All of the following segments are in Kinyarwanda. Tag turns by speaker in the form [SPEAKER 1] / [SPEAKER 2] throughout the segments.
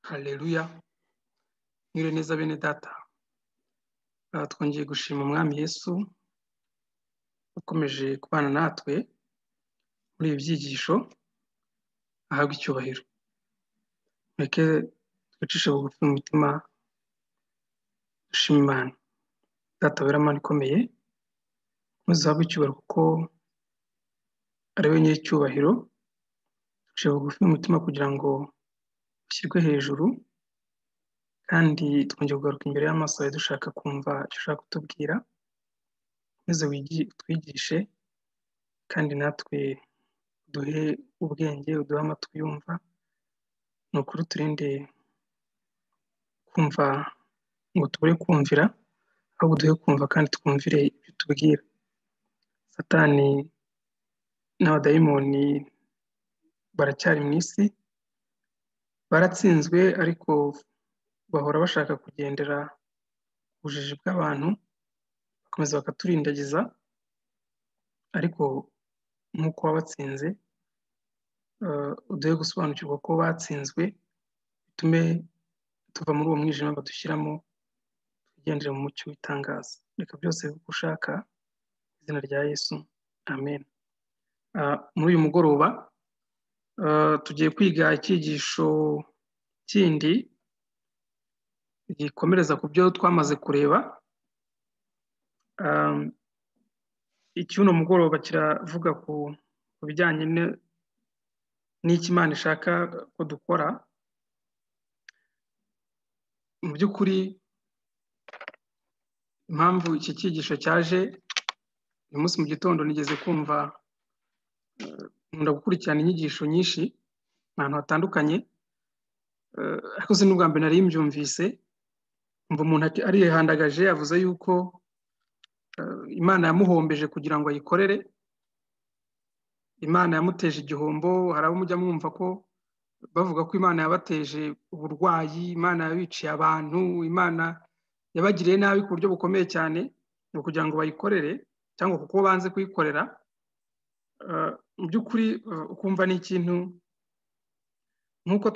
[SPEAKER 1] hareruya mwire neza bene data twongeye gushima umwami yesu ukomeje kubana natwe muri ibi byigisho ahabwa icyubahiro reke twicishe bugufi mu mitima dushima imana data wera amana ikomeye muzahabwe icyubahiro kuko ari we nyir'icyubahiro duciye bugufi mu mutima kugira ngo ushyirwe hejuru kandi twongeye kugaruka imbere y'amaso yawe dushaka kumva icyo ushaka kutubwira maze twigishe kandi natwe duhe ubwenge uduhe amatwi yumva ni ukuri turinde kumva ngo tubure kumvira ahubwo duhe kumva kandi twumvire ibyo tubwira satani n'abadayimoni baracyari mu isi baratsinzwe ariko bahora bashaka kugendera ubujiji bw'abantu bakomeza bakaturindagiza ariko nk'uko wabatsinze uduhe gusobanukirwa ko batsinzwe bitume tuva muri uwo mwijima badushyiramo tugendere mu mucyo w'itangaza reka byose uko ushaka izina rya yesu amen muri uyu mugoroba tugiye kwiga icyigisho kindi gikomereza ku byo twamaze kureba icy'uno mugoroba kiravuga ku bijyanye n'ikimana ishaka ko dukora mu by'ukuri impamvu iki cyigisho cyaje uyu munsi mu gitondo nigeze kumva nkunda gukurikirana inyigisho nyinshi ahantu hatandukanye ariko si n'ubwa mbere nari mbyumvise mva umuntu arihandagaje yavuze yuko imana yamuhombeje kugira ngo ayikorere imana yamuteje igihombo hari abo mujya mwumva ko bavuga ko imana yabateje uburwayi imana yabiciye abantu imana yabagiriye nabi ku buryo bukomeye cyane ni ukugira ngo bayikorere cyangwa kuko banze kuyikorera mu by'ukuri ukumva ni ikintu nk'uko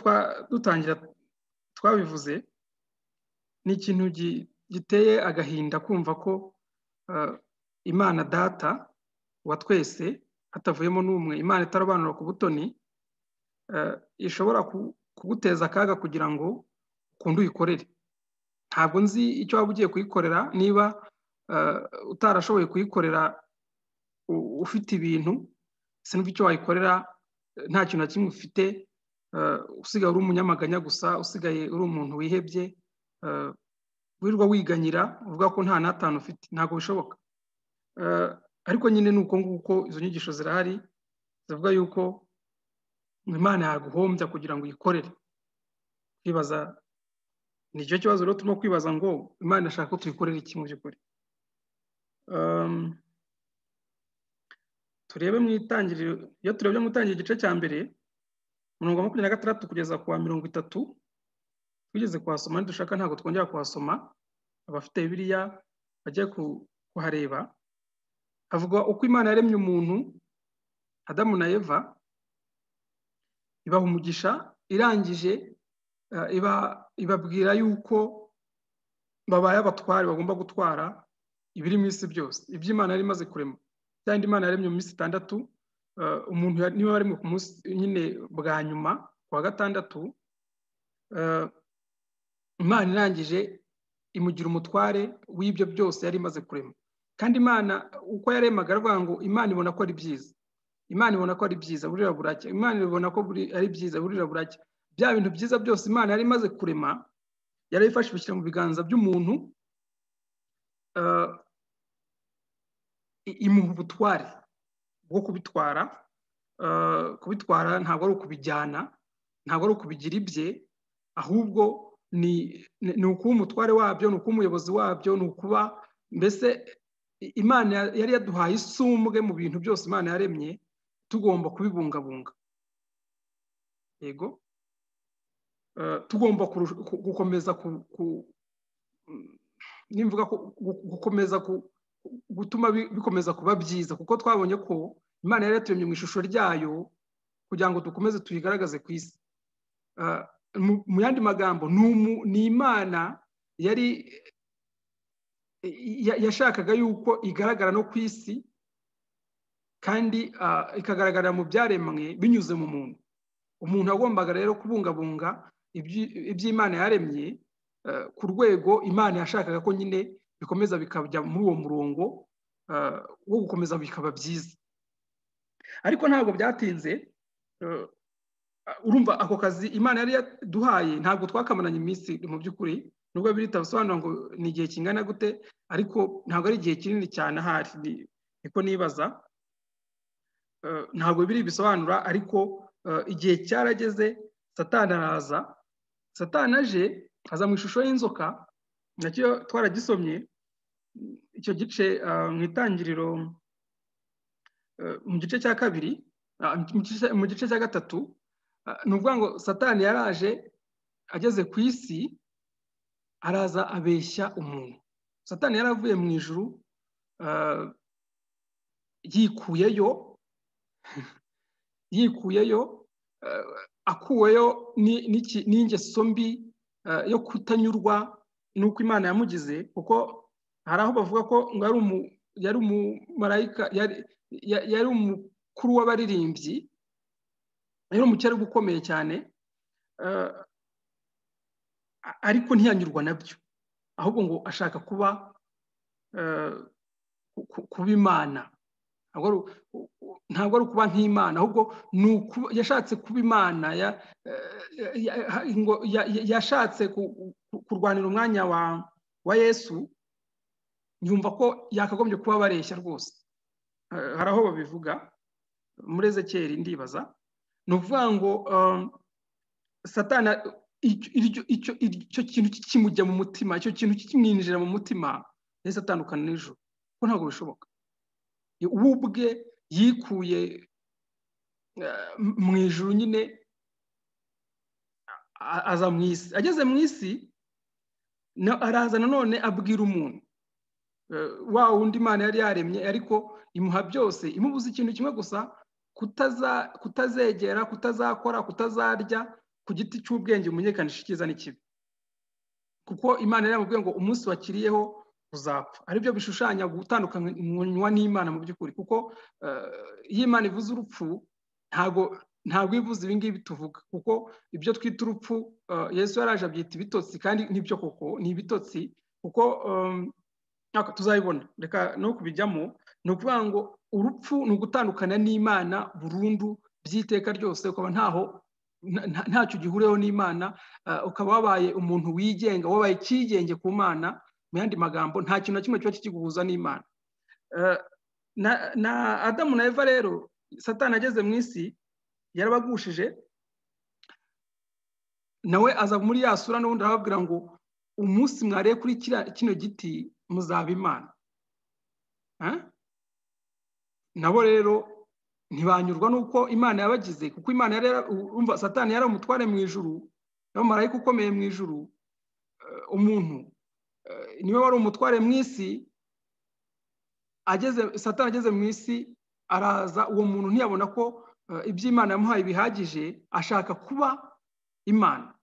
[SPEAKER 1] dutangira twabivuze ni ikintu giteye agahinda kumva ko imana data wa twese hatavuyemo n'umwe imana itarobanura ku butoni ishobora kuguteza akaga kugira ngo ukunde uyikorere ntabwo nzi icyo waba ugiye kuyikorera niba utarashoboye kuyikorera ufite ibintu sinumva icyo wayikorera nta kintu na kimwe ufite usigaye uri umunyamaganya gusa usigaye uri umuntu wihebye wirirwa wiganyira uvuga ko nta n'atanu ufite ntabwo bishoboka ariko nyine ni uko nguko izo nyigisho zirahari zivuga yuko imana yaguhombya kugira ngo uyikorere kwibaza ni icyo kibazo rero turimo kwibaza ngo imana ishaka ko tuyikorera iki mu by'ukuri turebe mu itangiriro iyo turebye mu itangiriro igice cya mbere mirongo makumyabiri na gatandatu kugeza ku wa mirongo itatu twigeze kuhasoma ntidushaka ntabwo twongera kuhasoma abafite biriya bagiye kuhareba havuga uko imana yaremye umuntu adamu na eva ibaha umugisha irangije ibabwira yuko babaye abatware bagomba gutwara ibiri mu isi byose iby'imana yari imaze kurema cyangwa imana yaremye mu minsi itandatu umuntu niba bari ku munsi nyine bwa nyuma ku wa gatandatu imana irangije imugira umutware w'ibyo byose yari imaze kurema kandi imana uko yaremaga aravuga ngo imana ibona ko ari byiza imana ibona ko ari byiza burira buracya imana ibona ko ari byiza burira buracya bya bintu byiza byose imana yari imaze kurema yarabifashe bishyira mu biganza by'umuntu imuha ubutware bwo kubitwara kubitwara ntabwo ari ukubijyana ntabwo ari ukubigira ibye ahubwo ni ukuba umutware wabyo ni ukuba umuyobozi wabyo ni ukuba mbese imana yari yaduhaye isumbwe mu bintu byose imana yaremye tugomba kubibungabunga yego tugomba gukomeza gukomeza gutuma bikomeza kuba byiza kuko twabonye ko imana yari yaturemye mu ishusho ryayo kugira ngo dukomeze tuyigaragaze ku isi mu yandi magambo ni imana yari yashakaga yuko igaragara no ku isi kandi ikagaragara mu byaremwe binyuze mu muntu umuntu agombaga rero kubungabunga iby'imana yaremye ku rwego imana yashakaga ko nyine bikomeza bikajya muri uwo murongo wo gukomeza bikaba byiza ariko ntabwo byatinze urumva ako kazi imana yari yaduhaye ntabwo twakamaranye iminsi mu by'ukuri nubwo bitabasobanura ngo ni igihe kingana gute ariko ntabwo ari igihe kinini cyane ahari niko nibaza ntabwo biri bisobanura ariko igihe cyarageze satana araza satana aje aza mu ishusho y'inzoka nacyo twaragisomye icyo gice mu itangiriro mu gice cya kabiri mu gice cya gatatu ni ukuvuga ngo satani yaraje ageze ku isi araza abeshya umuntu satani yaravuye mu ijuru yikuyeyo yikuyeyo akuweyo n'ingeso mbi yo kutanyurwa n'uko imana yamugize kuko hari aho bavuga ko ngo yari umumarayika yari umukuru w'abaririmbyi yari umukerarugendo ukomeye cyane ariko ntiyanyurwa nabyo ahubwo ngo ashaka kuba kuba imana ntabwo ari ukuba nk'imana ahubwo yashatse kuba imana yashatse kurwanira umwanya wa yesu yumva ko yakagombye kuba bareshya rwose hari aho babivuga muri ezekeri ndibaza ni ukuvuga ngo satana icyo kintu kimujya mu mutima icyo kintu kimwinjira mu mutima ndetse atandukana n'ijoro kuko ntabwo bishoboka we ubwe yikuye mu ijoro nyine aza mu isi ageze mu isi araza nanone abwira umuntu wa wundi imana yari yaremye ariko imuha byose imubuza ikintu kimwe gusa kutazegera kutazakora kutazarya ku giti cy'ubwenge umenyekanisha icyiza n'ikibi kuko imana yari ngo umunsi wakiriyeho uzapfa aribyo bishushanya gutandukanywa n'imana mu by'ukuri kuko iyo imana ivuze urupfu ntabwo ntabwo ivuze ibi ngibi tuvuga kuko ibyo twita urupfu yesu yaraje abyita ibitotsi kandi n'ibyo koko ni ibitotsi kuko tuzabibona reka no kubijyamo ni ukuvuga ngo urupfu ni ugutandukana n'imana burundu by'iteka ryose ukaba ntaho ntacyo gihuriyeho n'imana ukaba wabaye umuntu wigenga wabaye icyigenge ku mana mu yandi magambo nta kintu na kimwe kiba kikiguhuza n'imana na adamu na eva rero satana ageze mu isi yarabagushije nawe aza muri ya sura n'ubundi arababwira ngo umunsi mwariye kuri kino giti muzaba imana nabo rero ntibanyurwa n'uko imana yabagize kuko imana umva satani yari umutware mu ijuru n'abamarayika ukomeye mu ijuru umuntu niwe wari umutware mu isi satani ageze mu isi araza uwo muntu ntiyabona ko iby'imana yamuhaye bihagije ashaka kuba imana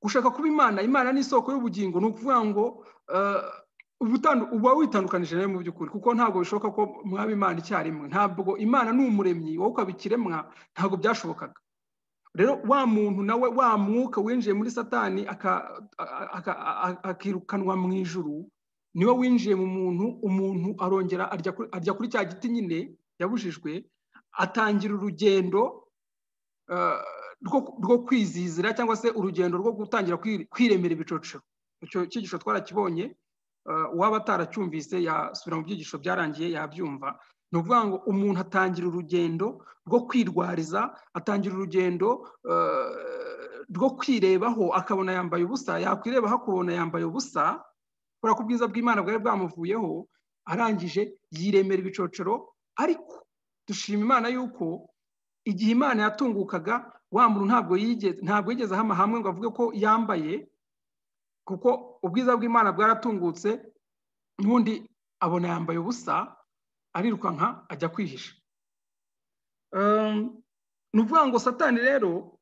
[SPEAKER 1] gushaka kuba imana imana ni isoko y'ubugingo ni ukuvuga ngo uba witandukanije nawe mu by'ukuri kuko ntabwo bishoboka ko mwaba imana icyarimwe ntabwo imana ni umuremyi wowe ukaba ikiremwa ntabwo byashobokaga rero wa muntu nawe wa mwuka winjiye muri satani akirukanwa mu ijuru niwe winjiye mu muntu umuntu arongera arya kuri cya giti nyine yabujijwe atangira urugendo rwo kwizizira cyangwa se urugendo rwo gutangira kwiremera ibicoco icyo cyigisho twarakibonye uwaba ataracyumvise yasubira mu byigisho byarangiye yabyumva ni ukuvuga ngo umuntu atangira urugendo rwo kwirwariza atangira urugendo rwo kwirebaho akabona yambaye ubusa yakwirebaho akabona yambaye ubusa kubera ko ubwiza bw'imana bwari bwamuvuyeho arangije yiremera ibicocero ariko dushima imana yuko igihe imana yatungukaga wa muntu ntabwo yigeze ntabwo yigeze hano hamwe ngo avuge ko yambaye kuko ubwiza bw'imana bwaratungutse n'ubundi abona yambaye ubusa arirukanka ajya kwihisha ni ukuvuga ngo satani rero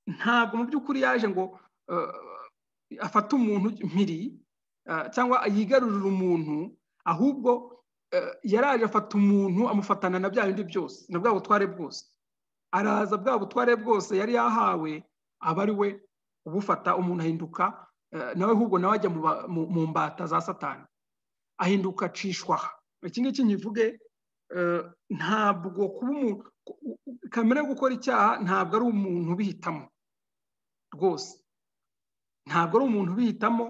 [SPEAKER 1] ntabwo mu by'ukuri yaje ngo afate umuntu mpiri cyangwa yigarurire umuntu ahubwo yaraje afata umuntu amufatana na bya bindi byose na bwa butware bwose araza bwa butware bwose yari yahawe aba ari we ubufata umuntu ahinduka nawe ahubwo nawe ajya mu mbata za satani ahinduka acishwaha iki ngiki nkivuge ntabwo kuba umuntu kamere yo gukora icyaha ntabwo ari umuntu ubihitamo rwose ntabwo ari umuntu ubihitamo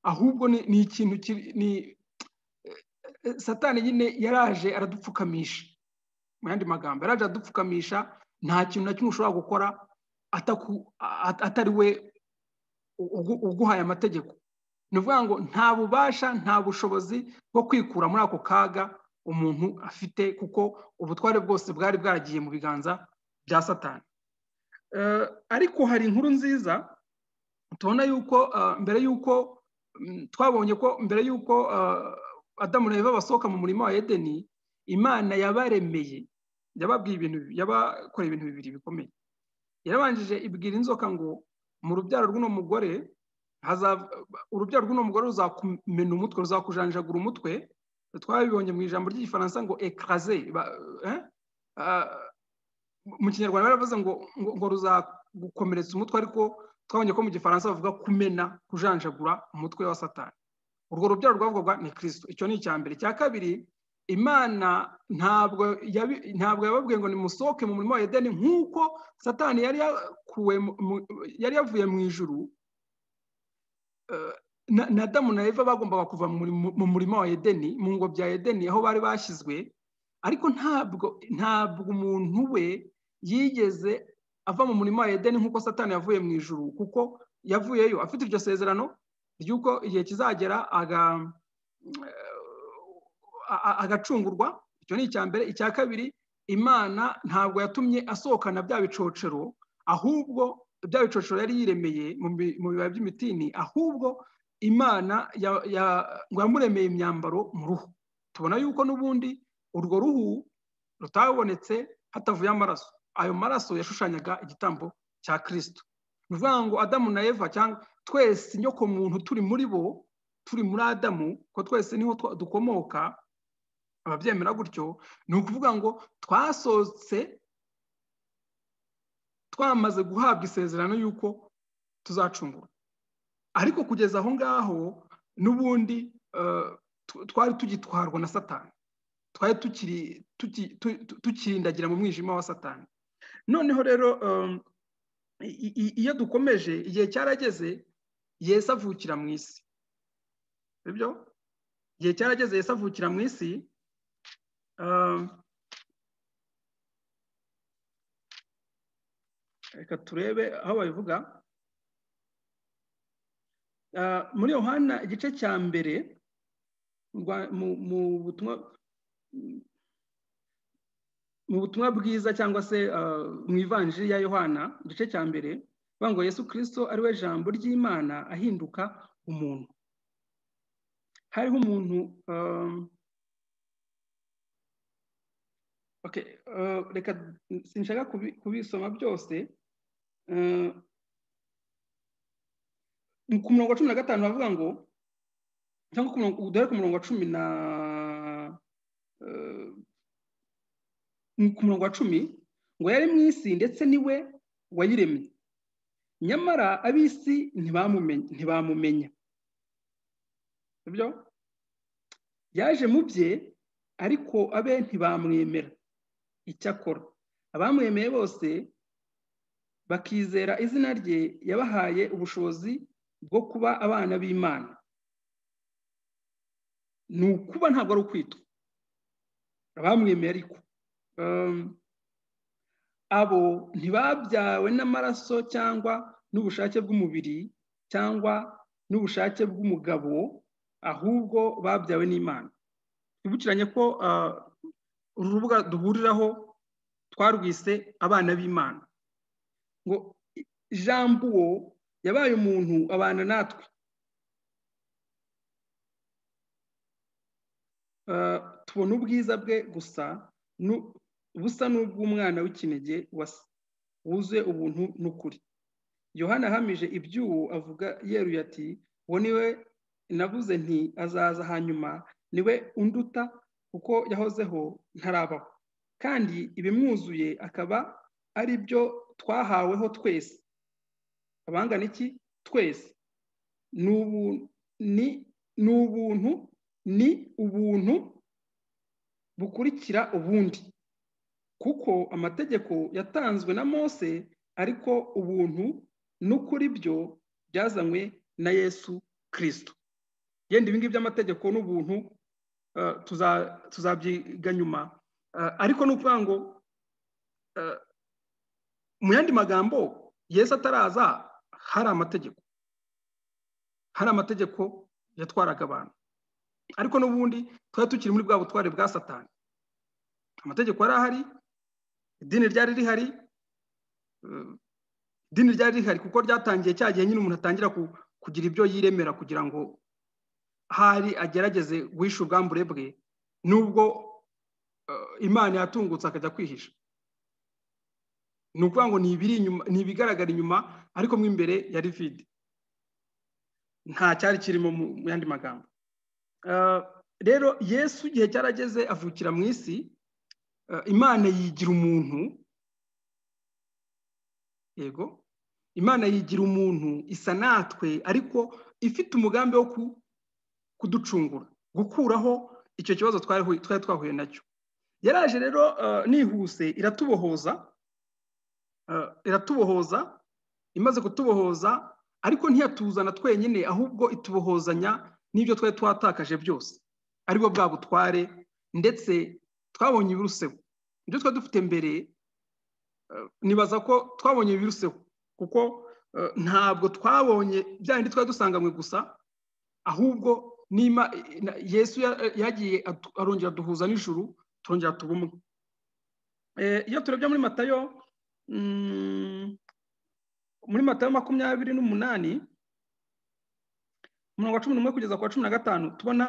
[SPEAKER 1] ahubwo ni ikintu ni satani nyine yaraje aradupfukamisha mu yandi magambo yaraje aradupfukamisha nta kintu na kimwe ushobora gukora atari we uguhaye amategeko ni ukuvuga ngo nta bubasha nta bushobozi bwo kwikura muri ako kaga umuntu afite kuko ubutware bwose bwari bwaragiye mu biganza bya satani ariko hari inkuru nziza tubona yuko mbere y'uko twabonye ko mbere y'uko adamu na eva basohoka mu murima wa edeni imana yabaremeye yababwiye ibintu yabakoreye ibintu bibiri bikomeye yarabanjije ibwira inzoka ngo mu rubyaro rw'uno mugore urubyaro rw'uno mugore ruzakumena umutwe ruzakujanjagura umutwe twabibonye mu ijambo ry'igifaransa ngo ekaraze mu kinyarwanda baravuze ngo ngo ruzagukomeretsa umutwe ariko twabonye ko mu gifaransa bavuga kumena kujanjagura umutwe wa satani urwo rubyaro rwavugwaga ni kirisito icyo ni icya mbere icya kabiri imana ntabwo yababwiye ngo nimusohoke mu murimo wa edeni nk'uko satani yari yavuye mu ijuru na damu na eva bagombaga kuva mu murima wa edeni mu ngo bya edeni aho bari bashyizwe ariko ntabwo ntabwo umuntu we yigeze ava mu murima wa edeni nk'uko satani yavuye mu ijuru kuko yavuyeyo afite iryo sezerano ry'uko igihe kizagera agacungurwa icyo ni icya mbere icya kabiri imana ntabwo yatumye asohokana bya bicocero ahubwo bya bicocero yari yiremeye mu bibabi by'imitini ahubwo imana ngo yamuremeye imyambaro mu ruhu tubona yuko n'ubundi urwo ruhu rutabonetse hatavuye amaraso ayo maraso yashushanyaga igitambo cya kirisito ni ukuvuga ngo adamu na eva cyangwa twese inyoko muntu turi muri bo turi muri adamu ko twese niho dukomoka ababyemera gutyo ni ukuvuga ngo twasohotse twamaze guhabwa isezerano y'uko tuzacungura ariko kugeza aho ngaho n'ubundi twari tugitwarwa na satani twari tukirindagira mu mwijima wa satani noneho rero iyo dukomeje igihe cyarageze yesi avukira mu isi sibyo igihe cyarageze yesi avukira mu isi reka turebe aho babivuga muri yohana igice cya mbere mu butumwa mu butumwa bwiza cyangwa se mu ivanjiri ya yohana igice cya mbere ngo yesu kirisito ari we jambo ry'imana ahinduka umuntu hariho umuntu reka sinshaka kubisoma byose ku murongo wa cumi na gatanu bavuga ngo cyangwa dore ku murongo wa cumi na ku murongo wa cumi ngo yari mu isi ndetse niwe wayiremye nyamara ab'isi ntibamumenya yaje mu bye ariko abe ntibamwemera icyakora abamwemeye bose bakizera izina rye yabahaye ubushobozi bwo kuba abana b'imana ni ukuba ntabwo ari ukwitwa abamwemeye ariko abo ntibabyawe n'amaraso cyangwa n'ubushake bw'umubiri cyangwa n'ubushake bw'umugabo ahubwo babyawe n'imana twibukiranye ko uru rubuga duhuriraho twarwise abana b'imana ngo ijambo uwo yabaye umuntu abana natwe tubona ubwiza bwe gusa busa n'ubw'umwana w'ikinege wuzuye ubuntu n'ukuri yohana ahamije iby'uwo avuga yeruye ati uwo niwe navuze nti azaza hanyuma niwe unduta kuko yahozeho ntarabaho kandi ibimwuzuye akaba ari byo twahaweho twese abangana iki twese ni ubuntu ni ubuntu bukurikira ubundi kuko amategeko yatanzwe na mose ariko ubuntu n'ukuri byo byazanywe na yesu kirisito yenda ibingibi by'amategeko n'ubuntu tuzabyiga nyuma ariko ni ukuvuga ngo mu yandi magambo yesu ataraza hari amategeko hari amategeko yatwaraga abantu ariko n'ubundi twari tukiri muri bwa butware bwa satani amategeko yari ahari idini ryari rihari idini ryari rihari kuko ryatangiye cya gihe nyine umuntu atangira kugira ibyo yiremera kugira ngo hari agerageze guhisha ubwambure bwe nubwo imana yatungutse akajya kwihisha ni ukuvuga ngo ni ibigaragara inyuma ariko mo imbere yari vide nta cyari kirimo mu yandi magambo rero yesu igihe cyarageze avukira mu isi imana yigira umuntu yego imana yigira umuntu isa natwe ariko ifite umugambi wo kuducungura gukuraho icyo kibazo twari twahuye nacyo yaraje rero nihuse iratubohoza iratubohoza imaze kutubohoza ariko ntiyatuzana twenyine ahubwo itubohozanya n'ibyo twari twatakaje byose aribwo bwa butware ndetse twabonye ibiruseho ibyo twari dufite mbere nibaza ko twabonye ibiruseho kuko ntabwo twabonye bya bindi twari dusanganywe gusa ahubwo yesu yagiye arongera duhuza n'ijuru turongera tuba umwe iyo turebye muri matayo muri matayo makumyabiri n'umunani umurongo wa cumi n'umwe kugeza ku wa cumi na gatanu tubona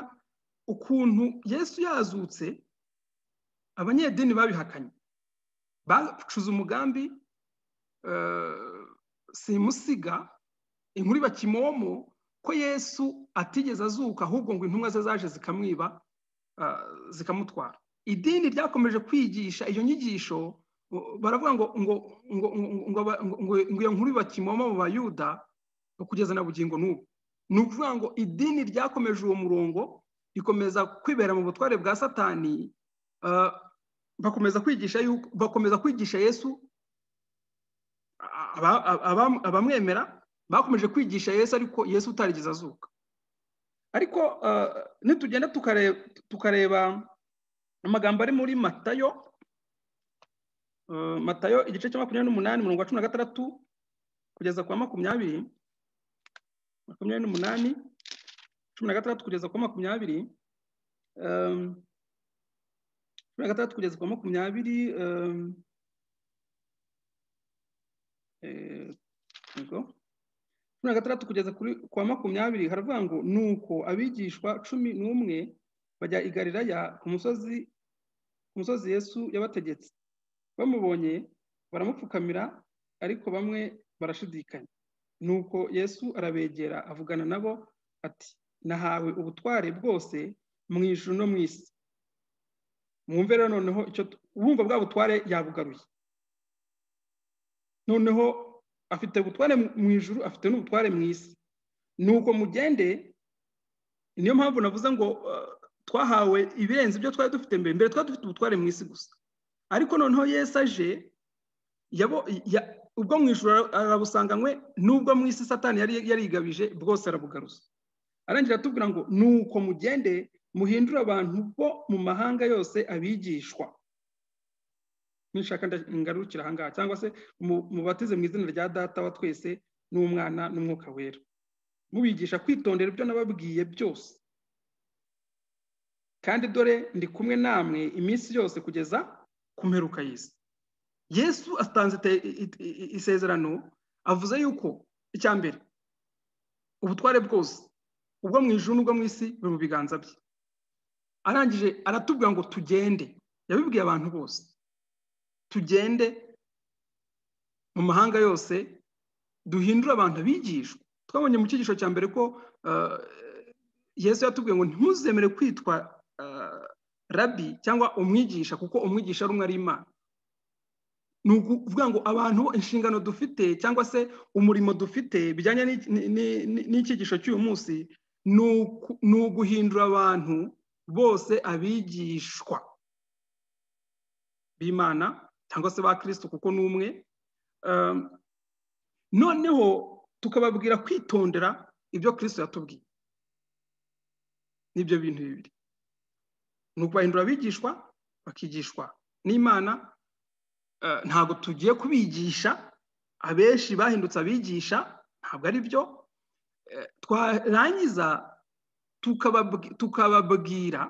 [SPEAKER 1] ukuntu yesu yazutse abanyedini babihakanye bacuze umugambi simusiga inkuru bakimomo ko yesu atigeze azuka ahubwo ngo intumwa ze zaje zikamwiba zikamutwara idini ryakomeje kwigisha iyo nyigisho baravuga ngo ngo ngo ngo iyo nkuru bakimomo mu bayuda kugeza na bugingo n'ubu ni ukuvuga ngo idini ryakomeje uwo murongo rikomeza kwibera mu butware bwa satani bakomeza kwigisha bakomeza kwigisha yesu abamwemera bakomeje kwigisha yesu ariko yesu utarigeze azuka ariko nitugenda tukareba amagambo ari muri matayo matayo igice cya makumyabiri n'umunani mirongo cumi na gatandatu kugeza ku wa makumyabiri makumyabiri n'umunani cumi na gatandatu kugeza ku wa makumyabiri cumi na gatandatu kugeza ku wa makumyabiri cumi na gatandatu kugeza ku wa makumyabiri haravuga ngo ni uko abigishwa cumi n'umwe bajya i galilaya ku musozi ku musozi yesu yabategetse bamubonye baramupfukamira ariko bamwe barashidikanya ni uko yesu arabegera avugana nabo ati nahawe ubutware bwose mu ijuru no mu isi mwumve rero noneho icyo ubumva bwa butware yabugaruye noneho afite ubutware mu ijuru afite n'ubutware mu isi ni uko mugende niyo mpamvu navuze ngo twahawe ibirenze ibyo twari dufite mbere mbere twari dufite ubutware mu isi gusa ariko noneho yesi aje ubwo mu ijuru arabusanganywe n'ubwo mu isi satani yari yarigabije bwose arabugaruza arangira atubwira ngo ni uko mugende muhindura abantu bo mu mahanga yose abigishwa nishaka ngarukira ahangaha cyangwa se mubatize mu izina rya data wa twese n'umwana n'umwuka wera mubigisha kwitondera ibyo nababwiye byose kandi dore ndi kumwe namwe iminsi yose kugeza ku mperuka y'isi yesu atanze isezerano avuze yuko icya mbere ubutware bwose ubwo mu ijuru n'ubwo mu isi buri mu biganza bye arangije aratubwira ngo tugende yabibwiye abantu bose tugende mu mahanga yose duhindure abantu abigishwa twabonye mu cyigisho cya mbere ko yesu yatubwiye ngo ntuzemere kwitwa rabi cyangwa umwigisha kuko umwigisha ari umwe ari imana ni ukuvuga ngo abantu inshingano dufite cyangwa se umurimo dufite bijyanye n'icyigisho cy'uyu munsi ni uguhindura abantu bose abigishwa b'imana cyangwa se ba kirisito kuko ni umwe noneho tukababwira kwitondera ibyo kirisito yatubwiye n'ibyo bintu bibiri ni ukubahindura abigishwa bakigishwa n'imana ntabwo tugiye kubigisha abenshi bahindutse abigisha ntabwo ari byo twarangiza tukababwira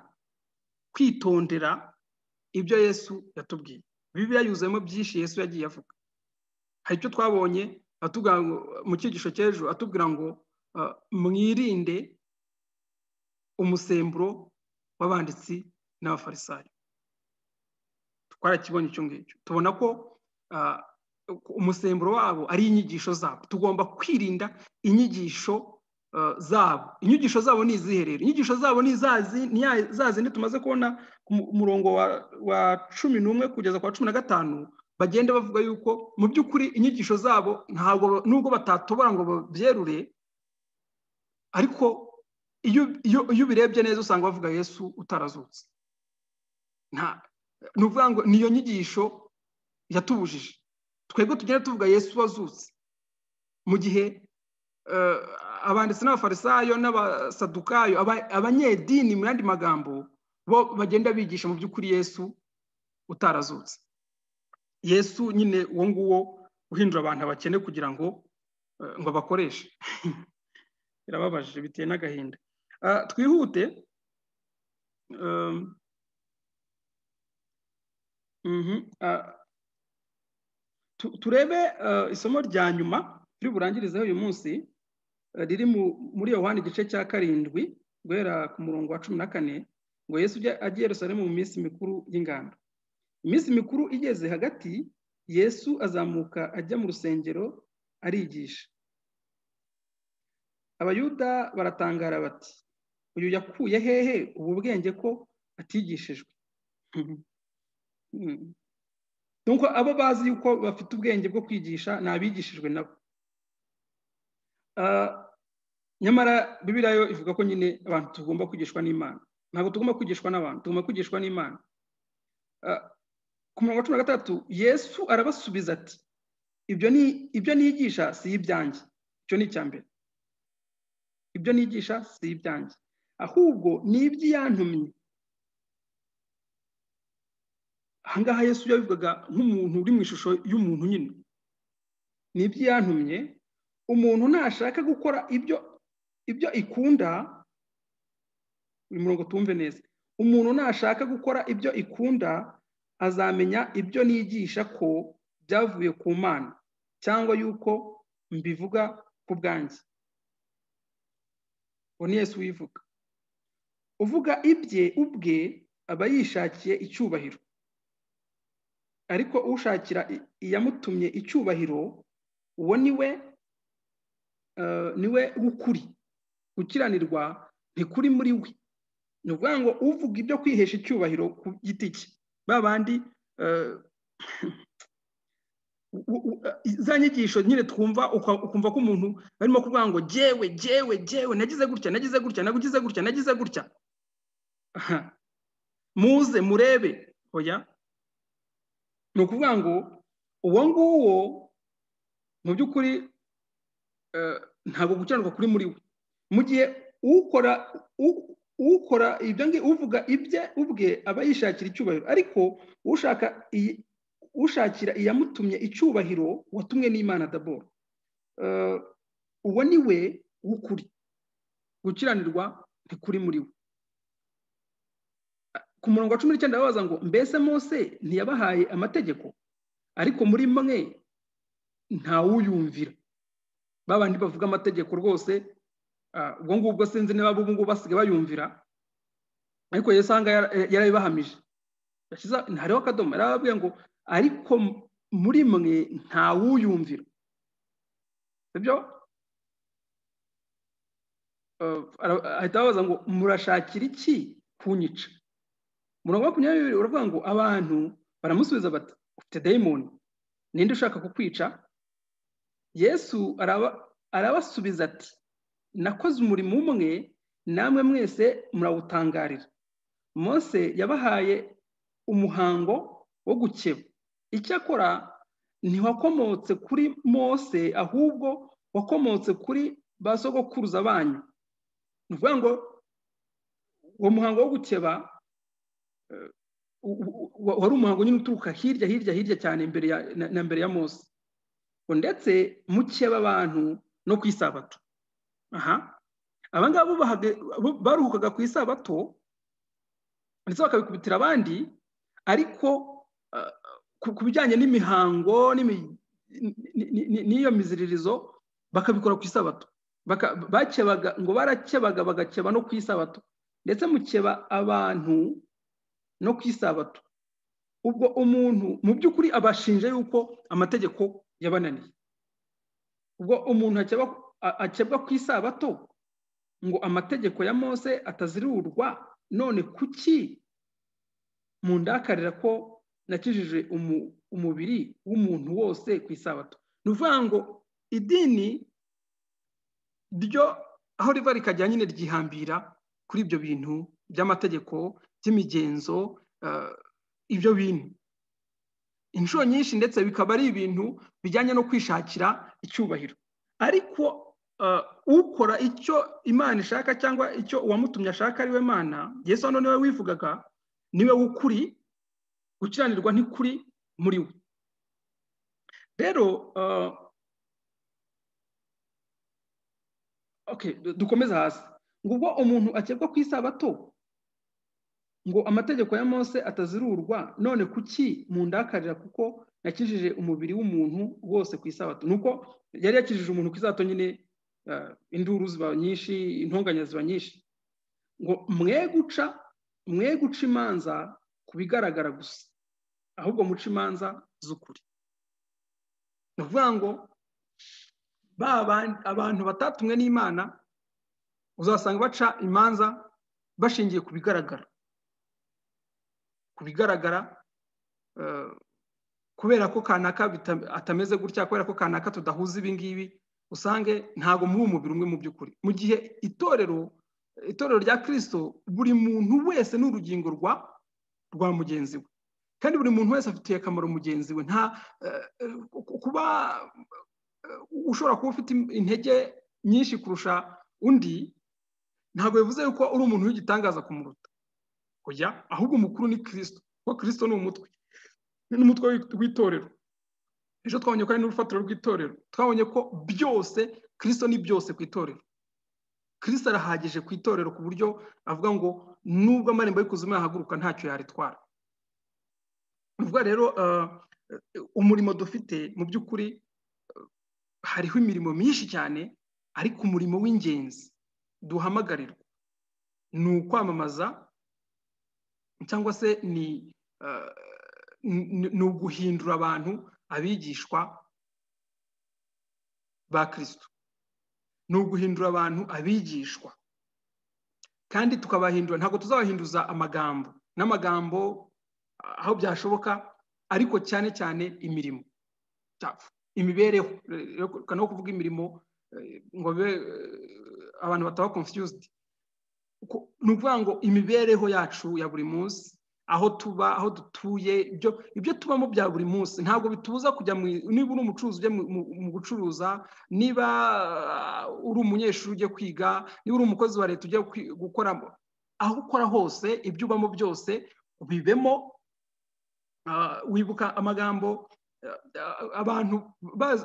[SPEAKER 1] kwitondera ibyo yesu yatubwiye bibiliya yuzuyemo byinshi yesu yagiye avuga hari icyo twabonye mu cyigisho cy'ejo atubwira ngo mwirinde umusemburo w'abanditsi n'abafarisayo twarakibonye icyo ngicyo tubona ko umusemburo wabo ari inyigisho zabo tugomba kwirinda inyigisho zabo inyigisho zabo ni izihe rero inyigisho zabo ni za zindi tumaze kubona ku murongo wa cumi n'umwe kugeza ku wa cumi na gatanu bagenda bavuga yuko mu by'ukuri inyigisho zabo ntabwo nubwo batatobora ngo babyerure ariko iyo ubirebye neza usanga bavuga yesu utarazutse ni ukuvuga ngo niyo nyigisho yatubujije twebwe tugenda tuvuga yesu wazutse mu gihe abanditsi n'abafarisayo n'abasadukayo abanyedini mu yandi magambo bo bagenda bigisha mu by'ukuri yesu utarazutse yesu nyine uwo nguwo uhindura abantu abakene kugira ngo ngo bakoreshe birababaje biteye n'agahinda twihute turebe isomo rya nyuma turi burangirizeho uyu munsi riri muri yohani igice cya karindwi guhera ku murongo wa cumi na kane ngo yesu agiye Yerusalemu mu minsi mikuru y'ingando iminsi mikuru igeze hagati yesu azamuka ajya mu rusengero arigisha abayuda baratangara bati uyu yakuye hehe ubu bwenge ko atigishijwe nuko abo bazi yuko bafite ubwenge bwo kwigisha ni abigishijwe nabo nyamara bibiriya yo ivuga ko nyine abantu tugomba kwigishwa n'imana ntabwo tugomba kwigishwa n'abantu tugomba kwigishwa n'imana ku murongo wa cumi na gatatu yesu arabasubiza ati ibyo ni ibyo nigisha si ibyanjye icyo ni icya mbere ibyo nigisha si ibyanjye ahubwo ni iby'iyantumye ahangaha yesu yabivugaga nk'umuntu uri mu ishusho y'umuntu nyine ni iby'iyantumye umuntu nashaka gukora ibyo ibyo ikunda uyu murongo tumve neza umuntu nashaka gukora ibyo ikunda azamenya ibyo nigisha ko byavuye ku mana cyangwa yuko mbivuga ku bwanjye uwo ni yesu wivuga uvuga ibye ubwe aba yishakiye icyubahiro ariko ushakira iyamutumye icyubahiro uwo ni we niwe w'ukuri gukiranirwa ntikuri muri we ni ukuvuga ngo uvuga ibyo kwihesha icyubahiro ku giti cye ba bandi za nyigisho nyine twumva ukumva ko umuntu barimo kuvuga ngo jyewe jyewe jyewe nagize gutya nagize gutya nagize gutya nagize gutya muze murebe oya ni ukuvuga ngo uwo nguwo mu by'ukuri ntabwo gukiranuka kuri muri we mu gihe ukora ukora ibyo ngibyo uvuga ibye ubwe aba yishakira icyubahiro ariko ushaka ushakira iyamutumye icyubahiro watumwe n'imana daboro uwo ni we w'ukuri gukiranirwa ntikuri muri we ku murongo wa cumi n'icyenda babaza ngo mbese mose ntiyabahaye amategeko ariko muri mwe ntawuyumvira babandi bavuga amategeko rwose ubwo ngubwo sinzi niba ubu ngubu basigaye bayumvira ariko yesu aha ngaha yarabibahamije hariho akadomo yarababwiye ngo ariko muri mwe ntawuyumvira sibyo ahita abaza ngo murashakira iki kunyica murongo makumyabiri uravuga ngo abantu baramusubiza bati ufite dayimoni ninde ushaka kukwica yesu arabasubiza ati nakoze umurimo umwe namwe mwese murawutangarira mose yabahaye umuhango wo gukeba icyakora ntiwakomotse kuri mose ahubwo wakomotse kuri ba sogokuruza banyu ni ukuvuga ngo uwo muhango wo gukeba wari umuhango nyine uturuka hirya hirya hirya cyane na mbere ya mose ndetse mukeba abantu no ku isabato aha abangaba baruhukaga ku isabato ndetse bakabikubitira abandi ariko ku bijyanye n'imihango n'iyo miziririzo bakabikora ku isabato bakebaga ngo barakebaga bagakeba no ku isabato ndetse mukeba abantu no ku isabato ubwo umuntu mu by'ukuri abashinja yuko amategeko yabananiye ubwo umuntu akebwa ku isabato ngo amategeko ya mose atazirurwa none kuki mundakarira ko nakijije umubiri w'umuntu wose ku isabato ni ukuvuga ngo idini ryo aho riva rikajya nyine ryihambira kuri ibyo bintu by'amategeko by'imigenzo ibyo bintu inshuro nyinshi ndetse bikaba ari ibintu bijyanye no kwishakira icyubahiro ariko ukora icyo imana ishaka cyangwa icyo uwamutumye ashaka ari we mana yesu hano niwe wivugaga niwe w'ukuri gukiranirwa ntikuri muri we rero dukomeze hasi ngo ubwo umuntu akebwa ku isabato ngo amategeko ya mose atazirurwa none kuki mundakarira kuko nakijije umubiri w'umuntu wose ku isabato ni uko yari yakijije umuntu ku isabato nyine induru ziba nyinshi intonganya ziba nyinshi ngo mwe guca mwe guca imanza ku bigaragara gusa ahubwo muca imanza z'ukuri ni ukuvuga ngo abantu batatumwe n'imana uzasanga baca imanza bashingiye ku bigaragara ku bigaragara kubera ko kanaka atameze gutya kubera ko kanaka tudahuza ibingibi usange ntabwo muri umubiri umwe mu by'ukuri mu gihe itorero itorero rya kirisito buri muntu wese ni urugingo rwa rwa mugenzi we kandi buri muntu wese afitiye akamaro mugenzi we nta kuba ushobora kuba ufite intege nyinshi kurusha undi ntabwo bivuze yuko uri umuntu w'igitangaza kumuruta kujya ahubwo umukuru ni kirisito kuko kirisito ni umutwe ni umutwe w'itorero ejo twabonye ko ari n'urufatiro rw'itorero twabonye ko byose kirisito ni byose ku itorero kirisito arahagije ku itorero ku buryo avuga ngo nubwo amarembo y'ikuzimu yahaguruka ntacyo yaritwara uvuga rero umurimo dufite mu by'ukuri hariho imirimo myinshi cyane ariko umurimo w'ingenzi duhamagarirwa ni ukwamamaza cyangwa se ni uguhindura abantu abigishwa ba kirisito ni uguhindura abantu abigishwa kandi tukabahindura ntabwo tuzabahinduza amagambo n'amagambo aho byashoboka ariko cyane cyane imirimo imibereho reka no kuvuga imirimo ngo abantu bataba confused ni ukuvuga ngo imibereho yacu ya buri munsi aho tuba aho dutuye ibyo tubamo bya buri munsi ntabwo bitubuza kujya niba uri umucuruzi ujya mu gucuruza niba uri umunyeshuri ujya kwiga niba uri umukozi wa leta ujya gukora aho ukora hose ibyo ubamo byose bibemo wibuka amagambo abantu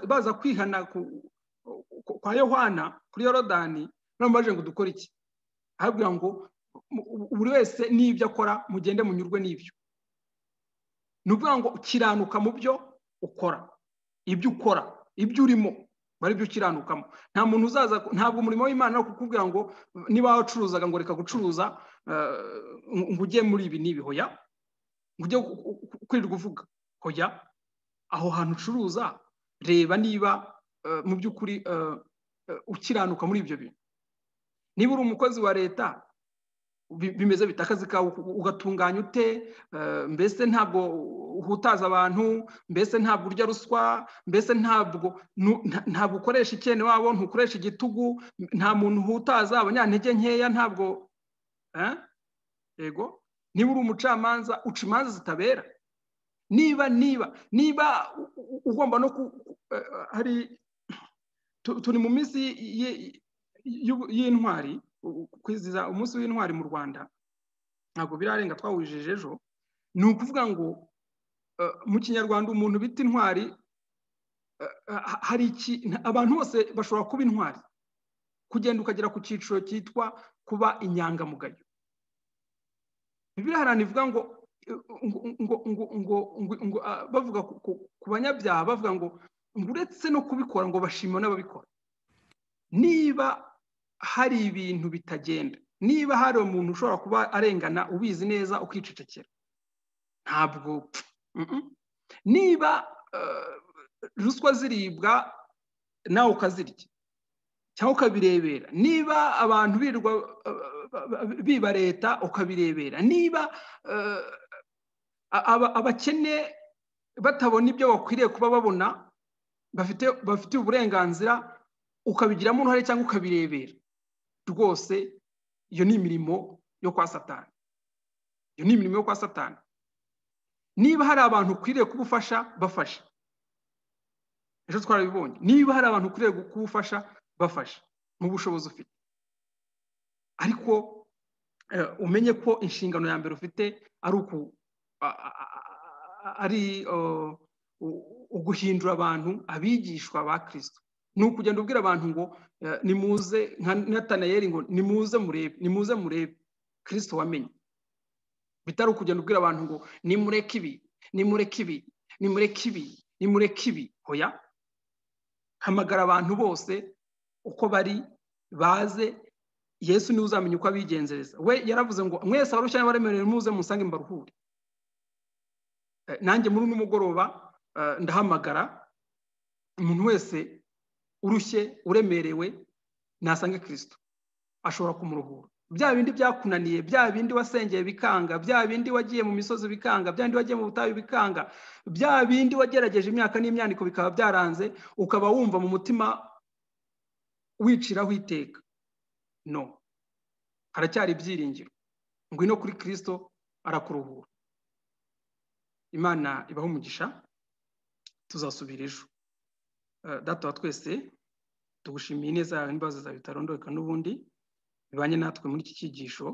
[SPEAKER 1] baza kwihana kwa yohana kuri yorodani baje ngo dukore iki ahabwira ngo buri wese n'ibyo akora mugende munyurwe n'ibyo ni ukuvuga ngo kiranuka mu byo ukora ibyo ukora ibyo urimo bari byo ukiranukamo nta muntu uzaza ntabwo umurimo w'imana ari kukubwira ngo niba wacuruzaga ngo reka gucuruza ngo ujye muri ibi n'ibi hoya ngo ujye kwirirwa uvuga hoya aho hantu ucuruza reba niba mu by'ukuri ukiranuka muri ibyo bintu niba uri umukozi wa leta bimeze bita akazi kawe ugatunganya ute mbese ntabwo uhutaza abantu mbese ntabwo urya ruswa mbese ntabwo ntabwo ukoresha icyene wabo ntukoresha igitugu nta muntu uhutaza abanyantege nkeya ntabwo yego niba uri umucamanza uca imanza zitabera niba niba niba ugomba no hari turi mu minsi y'intwari kwizihiza umunsi w'intwari mu rwanda ntabwo birarenga twawujije ejo ni ukuvuga ngo mu kinyarwanda umuntu bita intwari hari iki abantu bose bashobora kuba intwari kugenda ukagera ku cyiciro cyitwa kuba inyangamugayo biriharana ivuga ngo ngo bavuga ku banyabyaha bavuga ngo uretse no kubikora ngo bashima n'ababikora niba hari ibintu bitagenda niba hari umuntu ushobora kuba arengana ubizi neza ukicecekera ntabwo niba ruswa ziribwa nawe ukazirya cyangwa ukabirebera niba abantu birirwa biba leta ukabirebera niba abakene batabona ibyo bakwiriye kuba babona bafite uburenganzira ukabigiramo uruhare cyangwa ukabirebera rwose iyo ni imirimo yo kwa satani iyo ni imirimo yo kwa satani niba hari abantu ukwiriye kuba ufasha bafasha ejo twarabibonye niba hari abantu ukwiriye kuba ufasha bafasha mu bushobozi ufite ariko umenye ko inshingano ya mbere ufite ari uguhindura abantu abigishwa ba kirisito ni ukugenda ubwira abantu ngo nimuze nka natanayeri ngo nimuze murebe nimuze murebe kirisito wamenye bitari ukugenda ubwira abantu ngo nimureke ibi nimureke ibi nimureke ibi nimureke ibi hoya hamagara abantu bose uko bari baze yesu niwe uzamenya uko abigenzereza we yaravuze ngo mwese abarushya n'abaremerewe muze musange mbaruhure nanjye muri uno mugoroba ndahamagara umuntu wese urushye uremerewe nasanga kirisito ashobora kumuruhura bya bindi byakunaniye bya bindi wasengeye bikanga bya bindi wagiye mu misozi bikanga bya bindi wagiye mu butayu bikanga bya bindi wagerageje imyaka n'imyaniko bikaba byaranze ukaba wumva mu mutima wiciraho iteka no haracyari ibyiringiro ngwino kuri kirisito arakuruhura imana ibaho umugisha tuzasubira ejo data wa twese tugushimiye neza yawe n'ibibazo zawe bitarondoreka n'ubundi bibanye natwe muri iki cyigisho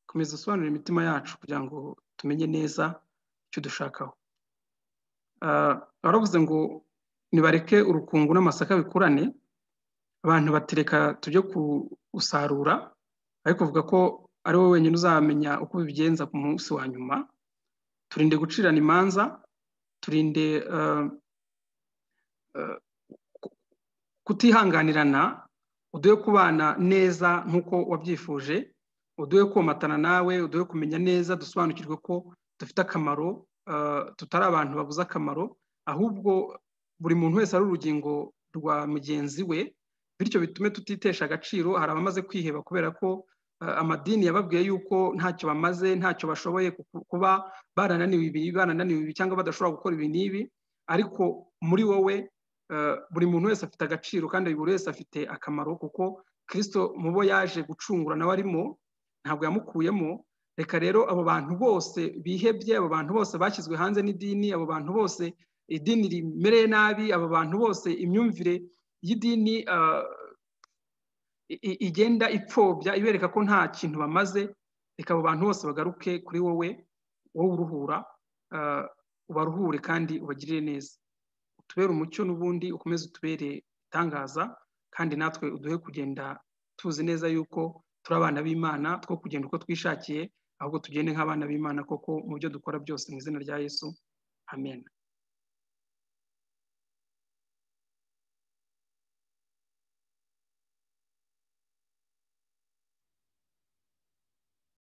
[SPEAKER 1] komeza usobanurire imitima yacu kugira ngo tumenye neza icyo dushakaho baravuze ngo nibareke urukungu n'amasaka bikurane abantu batereka tujye gusarura ariko kuvuga ko ari wowe wenyine uzamenya uko bibigenza ku munsi wa nyuma turinde gucirana imanza turinde kutihanganirana uduhe kubana neza nk'uko wabyifuje uduhe komatana nawe uduhe kumenya neza dusobanukirwe ko dufite akamaro tutari abantu babuze akamaro ahubwo buri muntu wese ari urugingo rwa mugenzi we bityo bitume tutitesha agaciro hari abamaze kwiheba kubera ko amadini yababwiye yuko ntacyo bamaze ntacyo bashoboye kuba barananiwe ibi barananiwe ibi cyangwa badashobora gukora ibi n'ibi ariko muri wowe buri muntu wese afite agaciro kandi buri wese afite akamaro kuko kirisito mu bo yaje gucungura nawe arimo ntabwo yamukuyemo reka rero abo bantu bose bihebye abo bantu bose bashyizwe hanze n'idini abo bantu bose idini rimereye nabi abo bantu bose imyumvire y'idini igenda ipfobya ibereka ko nta kintu bamaze reka abo bantu bose bagaruke kuri wowe wowe uruhura ubaruhure kandi ubagirire neza utubere umucyo n'ubundi ukomeze utubere itangaza kandi natwe uduhe kugenda tuzi neza yuko turi abana b'imana two kugenda uko twishakiye ahubwo tugende nk'abana b'imana koko mu byo dukora byose mu izina rya yesu amen